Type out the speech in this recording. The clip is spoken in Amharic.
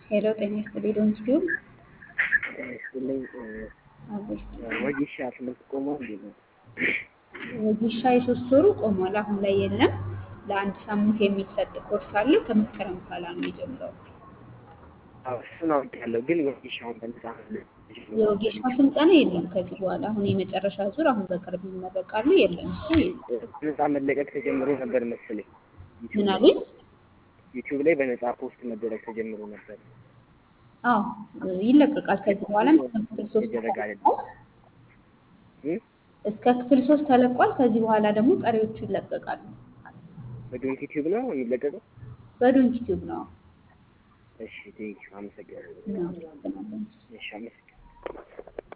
ሄሎ ጤና ይስጥልኝ ዶን ስቲዩብ ይስጥልኝ አቤት ወጌሻ ትምህርት ቆሞ እንዴት ነው? ወጌሻ የሶስት ወሩ ቆሟል። አሁን ላይ የለም። ለአንድ ሳምንት የሚሰጥ ኮርስ አለ። ከመስከረም በኋላ ነው የሚጀምረው። አዎ እሱን አውቄያለሁ፣ ግን ወጌሻውን በነፃ ነው የወጌሻ ስልጠና የለም ከዚህ በኋላ። አሁን የመጨረሻ ዙር አሁን በቅርብ ይመረቃሉ። የለም እሱ በነፃ መለቀቅ ተጀምሮ ነበር መሰለኝ። ምን አሉኝ? ዩቲዩብ ላይ በነፃ ፖስት መደረግ ተጀምሮ ነበር። አዎ ይለቀቃል። ከዚህ በኋላም እስከ ክፍል ሶስት የተደረገ ተለቋል። እ? እስከ ክፍል ሶስት ተለቋል። ከዚህ በኋላ ደግሞ ቀሪዎቹ ይለቀቃሉ። በዶንት ዩቲዩብ ነው የሚለቀቀው? በዶንት ቲዩብ ነው። እሺ ቴንኪው፣ አመሰግናለሁ። እናመሰግናለን። እሺ አመሰግናለሁ።